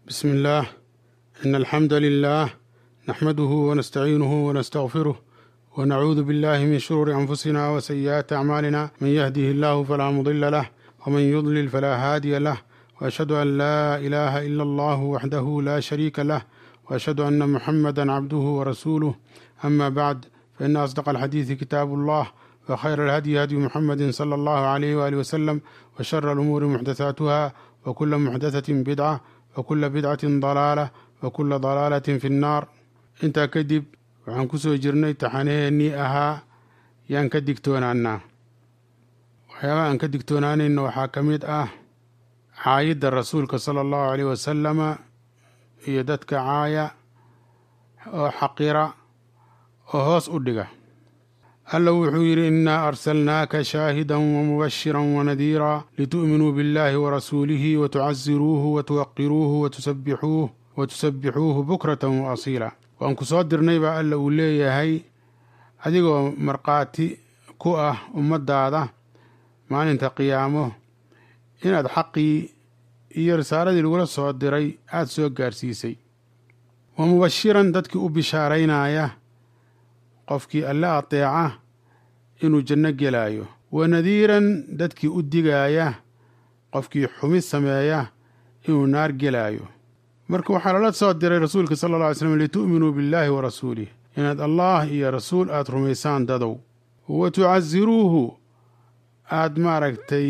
بسم الله إن الحمد لله نحمده ونستعينه ونستغفره ونعوذ بالله من شرور أنفسنا وسيئات أعمالنا من يهده الله فلا مضل له ومن يضلل فلا هادي له وأشهد أن لا إله إلا الله وحده لا شريك له وأشهد أن محمدا عبده ورسوله أما بعد فإن أصدق الحديث كتاب الله وخير الهدي هدي محمد صلى الله عليه وآله وسلم وشر الأمور محدثاتها وكل محدثة بدعة وكل بدعة ضلالة وكل ضلالة في النار intaa kadib waxaan ku soo jirnay taxanaheennii ahaa yaan ka digtoonaanaa waxyaabaha aan ka digtoonaanayna waxaa ka mid ah caayidda rasuulka sala allahu caleyh wasalama iyo dadka caaya oo xaqira oo hoos u dhiga alla wuxuu yidhi innaa arsalnaaka shaahidan wamubashiran wanadiira litu'minuu biاllahi warasuulihi watucaziruuhu watuwaqiruuhu watusabbixuuh watusabbixuuhu bukratan wa asiila waan ku soo dirnay baa alla uu leeyahay adigoo markhaati ku ah ummaddaada maalinta qiyaamo inaad xaqii iyo risaaladii lagula soo diray aada soo gaarsiisay wa mubashiran dadkii u bishaaraynaya qofkii alle ateeca inuu janno gelaayo wa nadiiran dadkii u digaaya qofkii xumid sameeya inuu naar gelaayo marka waxaa lala soo diray rasuulka sala alla alay slam litu'minuu billaahi wa rasuulih inaad allah iyo rasuul aada rumaysaan dadow wa tucasiruuhu aada maaragtay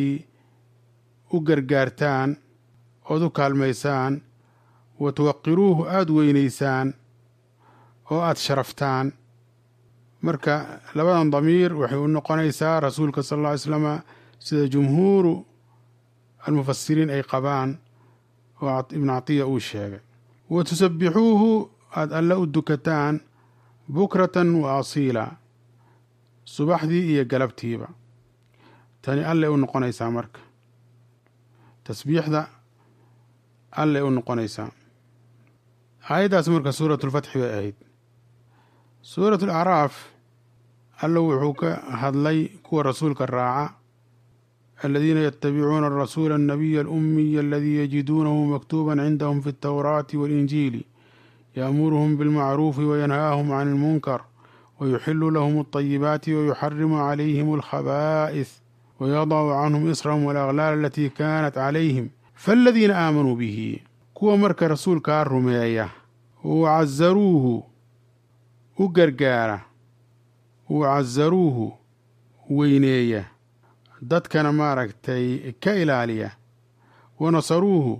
u gargaartaan ood u kaalmaysaan wa tuwaqiruuhu aada weynaysaan oo aada sharaftaan marka labadan damiir waxay u noqonaysaa rasuulka sala alla alay slama sida jumhuuru almufasiriin ay qabaan oo ibnu catiya uu sheegay wa tusabbixuuhu aada alle u dukataan bukratan wa asiila subaxdii iyo galabtiiba tani allay u noqonaysaa marka tasbiixda allay u noqonaysaa aayaddaas marka suuratulfatxi bay ahayd suuratu alacraaf alla wuxuu ka hadlay kuwa rasuulka raaca aladiina yatabicuuna arasuula annabiya alumiya aladii yajiduunahu maktuuban cindahum fi altawraati waalinjiili yaamuruhum bilmacruufi wayanhaahum can almunkar wayuxilu lahum alطayibaati wayuxarimu calayhim alkhabaa'is wayadacu canhum israhum walaaglaal alatii kaanat calayhim faaladiina aamanuu bihi kuwa marka rasuulkaa rumeeya wacazaruuhu u gargaara wacazaruuhu weyneeya dadkana maaragtay ka ilaaliya wanasaruuhu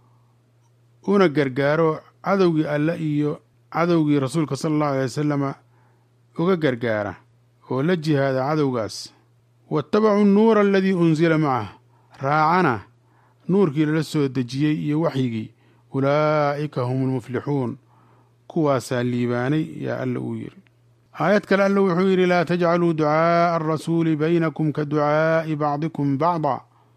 una gargaaro cadowgii alle iyo cadowgii rasuulka sala allahu alay wasalama uga gargaara oo la jihaada cadowgaas waattabacuu annuura aladii unsila macah raacana nuurkii lala soo dejiyey iyo waxyigii ulaa'ika hum almuflixuun kuwaasaa liibaanay yaa alla uu yidhi aayad kale alla wuxuu yidhi laa tajcaluu ducaa'a arasuuli baynakum ka ducaa'i bacdikum bacda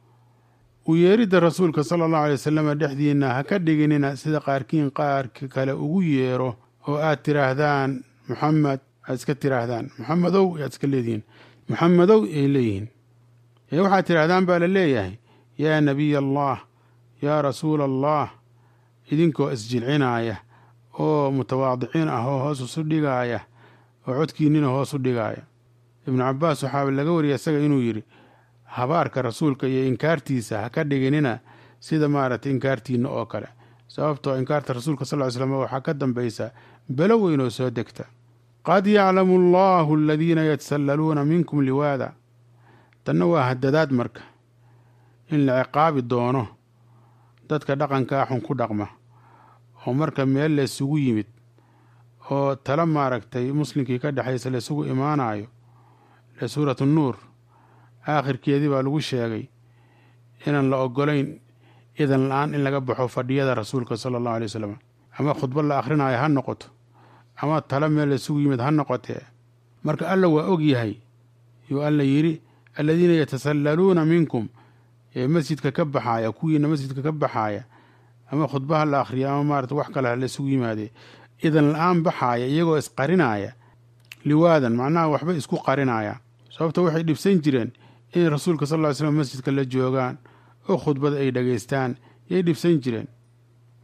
u yeeridda rasuulka sala allahu alay wasalama dhexdiinna ha ka dhiginina sida qaarkiin qaarka kale ugu yeero oo aad tidhaahdaan muxamed aad iska tidhaahdaan muxamedow yaad iska leedihiin muxamedow ay leeyihiin ee waxaad tidhaahdaan baa la leeyahay yaa nebiy allah yaa rasuula allah idinkoo isjilcinaaya oo mutawaadiciin ah oo hoos isu dhigaaya oo codkiinnina hoos u dhigaaya ibnu cabbaas waxaaba laga wariyay isaga inuu yidhi habaarka rasuulka iyo inkaartiisa ha ka dhiginina sida maaragtay inkaartiinna oo kale sababtoo inkaarta rasuulka sal ly slam waxaa ka dambaysa belo weyn oo soo degta qad yaclamu allahu aladiina yatasallaluuna minkum liwaada tanna waa hadadaad marka in la ciqaabi doono dadka dhaqankaa xun ku dhaqma oo marka meel laysugu yimid oo tala maaragtay muslimkii ka dhexaysa laysugu imaanayo ee suuratu nuur aakhirkeedii baa lagu sheegay inaan la ogolayn idan la-aan in laga baxo fadhiyada rasuulka sala allahu alay wasalam ama khudbad la akhrinayo ha noqoto ama tala meel laysugu yimid ha noqotee marka alla waa og yahay yuu alla yidhi aladiina yatasallaluuna minkum ee masjidka ka baxaaya kuwiina masjidka ka baxaaya ama khudbaha la akhriya ama maarata wax kale ha laysugu yimaadee idan la-aan baxaaya iyagoo isqarinaaya liwaadan macnaha waxba isku qarinaya sababta waxay dhibsan jireen inay rasuulka sal ly slam masjidka la joogaan oo khudbada ay dhegaystaan yay dhibsan jireen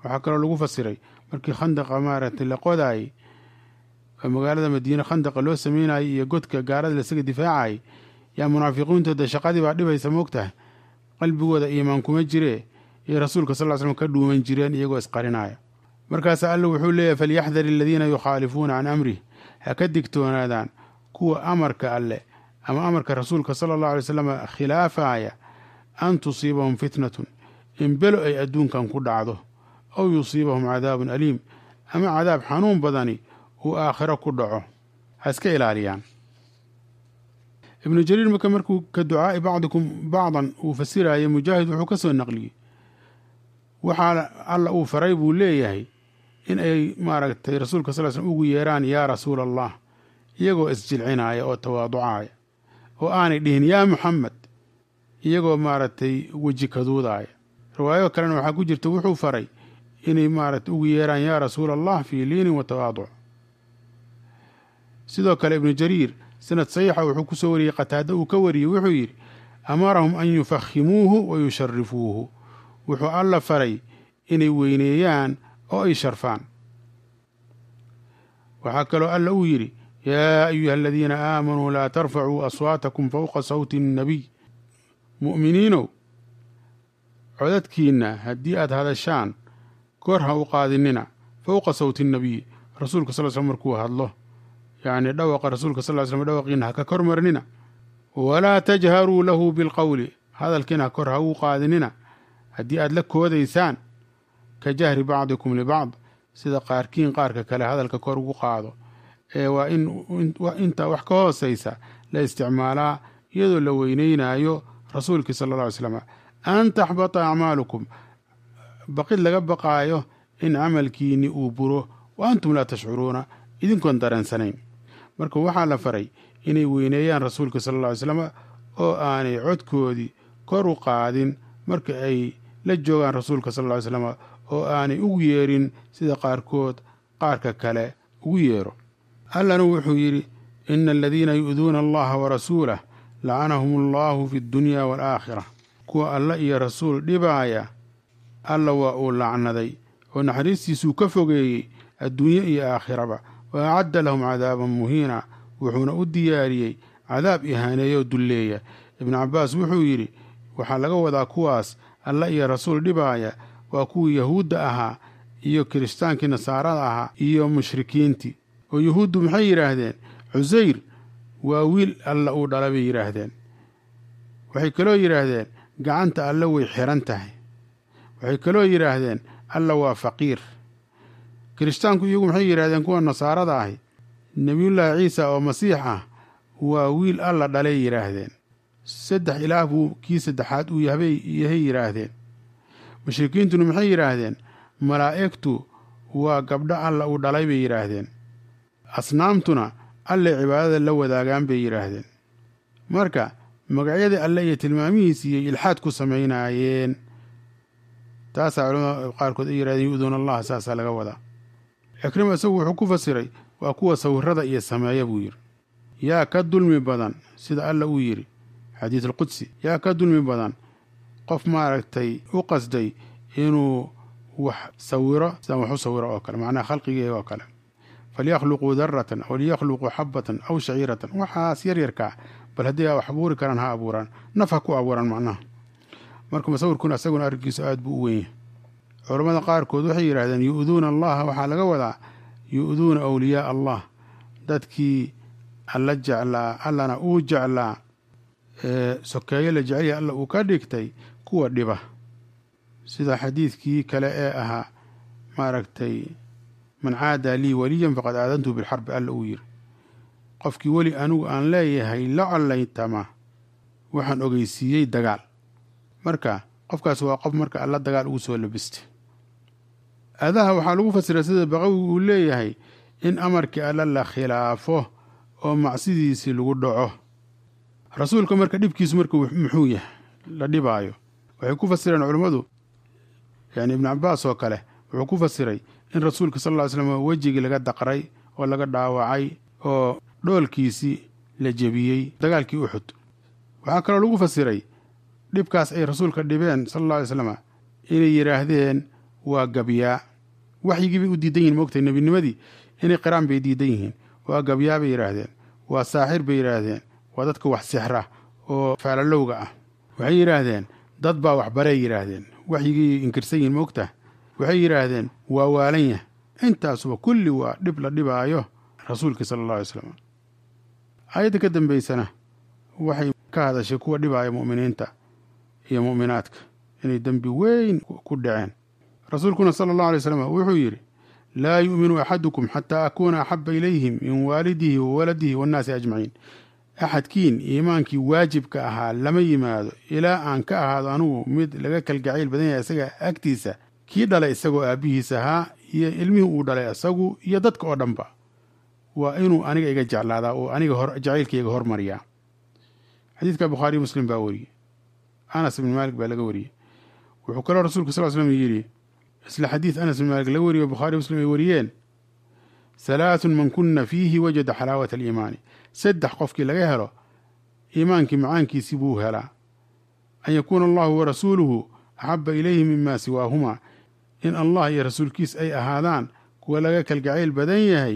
waxaa kaloo lagu fasiray markii khandaqa maaragtay la qodaayey oo magaalada madiine khandaqa loo sameynayay iyo godka gaalada lasaga difaacayay yaa munaafiqiintooda shaqadii baa dhibaysa moogtahay qalbigooda iimaan kuma jiree iyo rasuulka sal slam ka dhuuman jireen iyagoo isqarinaya markaasa alla wuxuu leeyahy falyaxdar aladiina yukhaalifuuna can amrih ha ka digtoonaadaan kuwa amarka alleh ama amarka rasuulka sala allahu alay slam khilaafaya an tusiibahum fitnatun in belo ay adduunkan ku dhacdo aw yusiibahum cadaabun aliim ama cadaab xanuun badani uu aakhiro ku dhaco ha iska ilaaliyaan ibnu jariir marka markuu ka ducaa'i bacdikum bacdan uu fasiraya mujaahid wuxuu ka soo naqliyey waxaa alla uu faray buu leeyahay in ay maaragtay rasuulka sal slm ugu yeeraan yaa rasuula allah iyagoo isjilcinaya oo tawaaducaya oo aanay dhihin yaa muxamed iyagoo maaragtay weji kaduudaaya riwaayo kalena waxaa ku jirta wuxuu faray inay maaragtay ugu yeeraan yaa rasuula allah fii liinin wa tawaaduc sidoo kale ibnu jariir sanad saxiixa wuxuu ku soo wariyey qataada uu ka wariyey wuxuu yidhi amarahum an yufahimuuhu wa yusharifuuhu wuxuu alla faray inay weyneeyaan oo ay sharfaan waxaa kaloo alla uu yidhi yaa ayuha aladiina aamanuu laa tarfacuu aswaatakum fowqa sawti الnabiy mu'miniinow codadkiinna haddii aad hadashaan kor ha u qaadinina fowqa sawti الnabiy rasuulka sal slm markuu hadlo yacni dhawaqa rasuulka sal slm dhawaqiina ha ka kor marnina walaa tajharuu lahu bilqowli hadalkiina ha kor ha u qaadinina haddii aad la koodaysaan ka jahri bacdikum libacd sida qaarkiin qaarka kale hadalka kor ugu qaado ee waa in inta wax ka hoosaysa la isticmaalaa iyadoo la weyneynaayo rasuulkii sala alla alay slam an taxbata acmaalukum baqid laga baqaayo in camalkiinni uu buro wa antum laa tashcuruuna idinkoon dareensanayn marka waxaa la faray inay weyneeyaan rasuulka sala alla alay slam oo aanay codkoodii kor u qaadin marka ay la joogaan rasuulka sal lla ly slam oo aanay ugu yeerin sida qaarkood qaarka kale ugu yeero allana wuxuu yidhi ina aladiina yu'duuna allaha warasuulah lacanahum allahu fi ddunyaa waalaakhira kuwa alla iyo rasuul dhibaaya alla waa uu lacnaday oo naxariistiisuu ka fogeeyey adduunye iyo aakhiraba wa acadda lahum cadaaban muhiina wuxuuna u diyaariyey cadaab ihaaneeyoo dulleeya ibnu cabbaas wuxuu yidhi waxaa laga wadaa kuwaas alla iyo rasuul dhibaaya waa kuwii yahuudda ahaa iyo kiristaankii nasaarada ahaa iyo mushrikiintii oo yuhuuddu maxay yidhaahdeen cusayr waa wiil alla uu dhala bay yidhaahdeen waxay kaloo yidhaahdeen gacanta alle way xiran tahay waxay kaloo yidhaahdeen alla waa faqiir kirishtaanku iyagu maxay yidhahdeen kuwa nasaarada ahi nebiyullaahi ciisa oo masiix ah waa wiil alla dhalay yidhaahdeen saddex ilaah buu kii saddexaad uu yahay yidhaahdeen mushrikiintuna maxay yidhaahdeen malaa'igtu waa gabdho alla uu dhalay bay yidhaahdeen asnaamtuna allay cibaadada la wadaagaan bay yidhaahdeen marka magacyadii alle iyo tilmaamihiisiiyay ilxaad ku samaynaayeen taasaa culamada qaarkood ay yidhahdeen yu'duuna allaha saasaa laga wadaa cikrima isagu wuxuu ku fasiray waa kuwa sawirada iyo sameeya buu yidhi yaa ka dulmi badan sida alla uu yidhi xadiis alqudsi yaa ka dulmi badan qof maaragtay u qasday inuu wax sawiro sidaan wax u sawiro oo kale macnaha khalqigeega oo kale falyakhluquu daratan aw liyakhluquu xabatan aw shaciiratan waxaas yaryarkaa bal haddii a wax abuuri karaan ha abuuraan naf ha ku abuuraan macnaha marka musawirkuna isaguna arrinkiisu aada buu u weyn yahay culammada qaarkood waxay yidhahdeen yu'duuna allaha waxaa laga wadaa yu'duuna awliyaa allah dadkii alla jeclaa allana uu jeclaa ee sokeeyo la jecelya alla uu ka dhigtay kuwa dhiba sida xadiidkii kale ee ahaa maaragtay man caadaa lii waliyan faqad aadantu bilxarbi alla uu yiri qofkii weli anigu aan leeyahay la collaytama waxaan ogeysiiyey dagaal marka qofkaas waa qof marka alla dagaal ugu soo labistay adaha waxaa lagu fasiray sida baqawi uu leeyahay in amarkii alla la khilaafo oo macsidiisii lagu dhaco rasuulka marka dhibkiisu marka muxuu yahay la dhibaayo waxay ku fasireen culummadu yani ibnu cabaas oo kale wuxuu ku fasiray in rasuulka sal ll ly slam wejigii laga daqray oo laga dhaawacay oo dhoolkiisii la jebiyey dagaalkii uxud waxaa kaloo lagu fasiray dhibkaas ay rasuulka dhibeen sala alla alay slam inay yidhaahdeen waa gabyaa waxyigii bay u diidan yihin moogtay nebinimadii inay qiraan bay diidan yihiin waa gabyaa bay yidhaahdeen waa saaxir bay yidhaahdeen waa dadka wax sixra oo faalalowga ah waxay yidhaahdeen dad baa waxbaray yidhaahdeen waxyigii inkirsan yihin moogtah waxay yidhaahdeen waa waalanya intaasuba kulli waa dhib la dhibaayo rasuulkii sala alla alay slam aayadda ka dambaysana waxay ka hadashay kuwa dhibaaya mu'miniinta iyo mu'minaadka inay dembi weyn ku dhaceen rasuulkuna sala allahu alay slam wuxuu yidhi laa yu'minu axadukum xataa akuuna axaba ilayhim min waalidihi wa waladihi waannaasi ajmaciin axadkiin iimaankii waajibka ahaa lama yimaado ilaa aan ka ahaado anugu mid laga kalgacayl badan yahay isaga agtiisa kii dhalay isagoo aabbihiis ahaa iyo ilmihii uu dhalay isagu iyo dadka oo dhanba waa inuu aniga iga jeclaadaa oo aniga hor jacaylkayga hormariyaa xadiidka bukhaariy muslim baa wariyey anas ibn maalik baa laga wariyey wuxuu kaloo rasuulka sal slm yidhi isla xadiid anas ibn maalik laga wariyo bukhaari muslim ay wariyeen halaathun man kunna fiihi wajada xalaawata aliimaani saddex qofkii laga helo iimaankii macaankiisii buu helaa an yakuuna allahu wa rasuuluhu axaba ilayhi mima siwaahumaa in allah iyo rasuulkiis ay ahaadaan kuwa laga kalgacayl badan yahay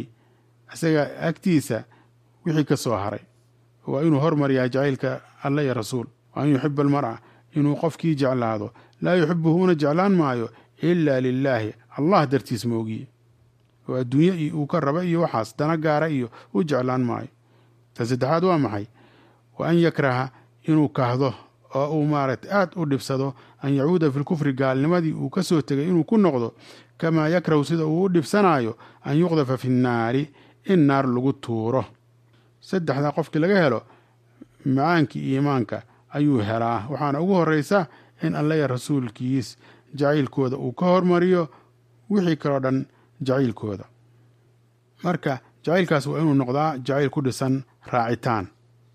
isaga agtiisa wixii ka soo haray waa inuu hormariyaa jacaylka alla iyo rasuul wa an yuxiba almar'a inuu qofkii jeclaado laa yuxibuhu una jeclaan maayo ilaa lilaahi allah dartiis moogiye oo adduunye uu ka raba iyo waxaas dana gaara iyo u jeclaan maayo ta saddexaad waa maxay wa an yakraha inuu kahdo oo uu maaragtay aad u dhibsado an yacuuda fi lkufri gaalnimadii uu ka soo tegay inuu ku noqdo kamaa yakrahu sida uu u dhibsanaayo an yuqdafa fi nnaari in naar lagu tuuro saddexdaa qofkii laga helo macaankii iimaanka ayuu helaa waxaana ugu horraysa in allaya rasuulkiis jacaylkooda uu ka hormariyo wixii kaloo dhan jacaylkooda marka jacaylkaas waa inuu noqdaa jacayl ku dhisan raacitaan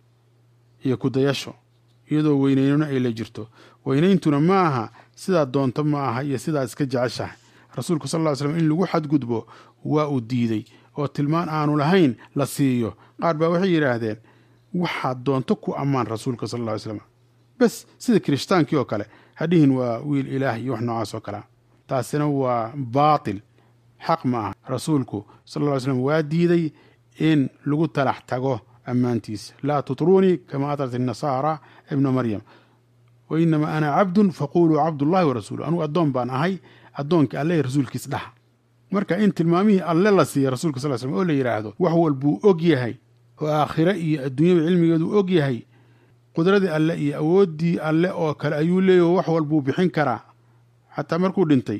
iyo kudayasho iyadoo weynaynuna ay la jirto weynayntuna ma aha sidaa doonto ma aha iyo sidaa iska jeceshahay rasuulku sal ll ly slam in lagu xadgudbo waa uu diiday oo tilmaan aanu lahayn la siiyo qaar baa waxay yidhaahdeen waxaad doonto ku ammaan rasuulka sal alla ly slam bes sida kiristaankii oo kale hadhihin waa wiil ilaah iyo wax noocaas oo kalea taasina waa baatil xaq ma aha rasuulku sal alla ly slam waa diiday in lagu talax tago ammaantiisa laa tutruunii kama atrat inasaara ibna maryam wa inamaa ana cabdun faquluu cabdullahi wa rasuulu anugu addoon baan ahay addoonkii alle rasuulkiis dhaha marka in tilmaamihii alle la siiya rasuulka sal slm oo la yidhaahdo wax walbuu og yahay oo aakhire iyo adduunyaba cilmigeedu og yahay qudradii alle iyo awooddii alle oo kale ayuu leeyahy wax walbuu bixin karaa xataa markuu dhintay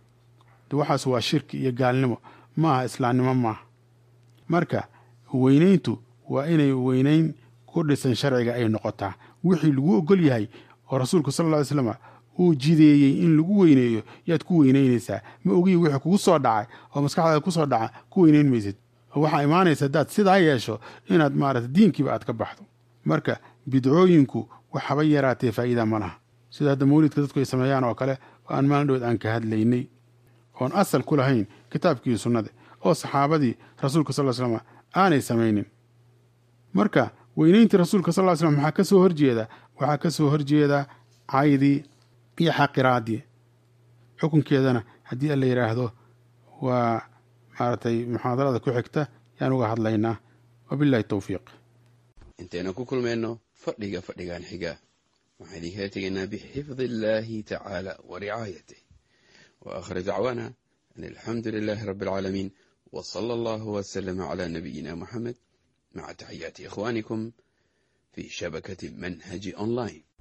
waxaas waa shirki iyo gaalnimo maaha islaamnimo maaha marka weynayntu waa inay weynayn ku dhisan sharciga ay noqotaa wixii lagu ogol yahay oo rasuulku sal lla ly slam uu jideeyey in lagu weyneeyo yaad ku weynaynaysaa ma ogiyi wixii kugu soo dhacay oo maskaxdaada ku soo dhaca ku weynayn maysid oo waxaa imaanaysa haddaad sidaa yeesho inaad maarata diinkiiba aad ka baxdo marka bidcooyinku waxaba yaraatee faa'iida ma laha sida hadda mawlidka dadku ay sameeyaan oo kale oo aan maalin dhood aan ka hadlaynay oon asal ku lahayn kitaabkii sunnada oo saxaabadii rasuulka sal slam aanay samaynin marka weynayntii rasuulka sal slam maxaa ka soo horjeeda waxaa ka soo horjeeda caydii iyo xaqiraadii xukunkeedana haddii alla yidhaahdo waa maaragtay muxaadarada ku xigta yaan uga hadlaynaa wabillahi towfiiq intaynu ku kulmayno fadhiga fadhigan xiga waxaan idinkala tegaynaa bixifdi illaahi tacaala wa ricaayatih wa aakhir dacwaana an alxamdu lilaahi rabbi alcaalamiin wa sala allahu wasalama calaa nabiyina moxamed maca taxiyaati ikhwaanikum fii shabakati manhaji online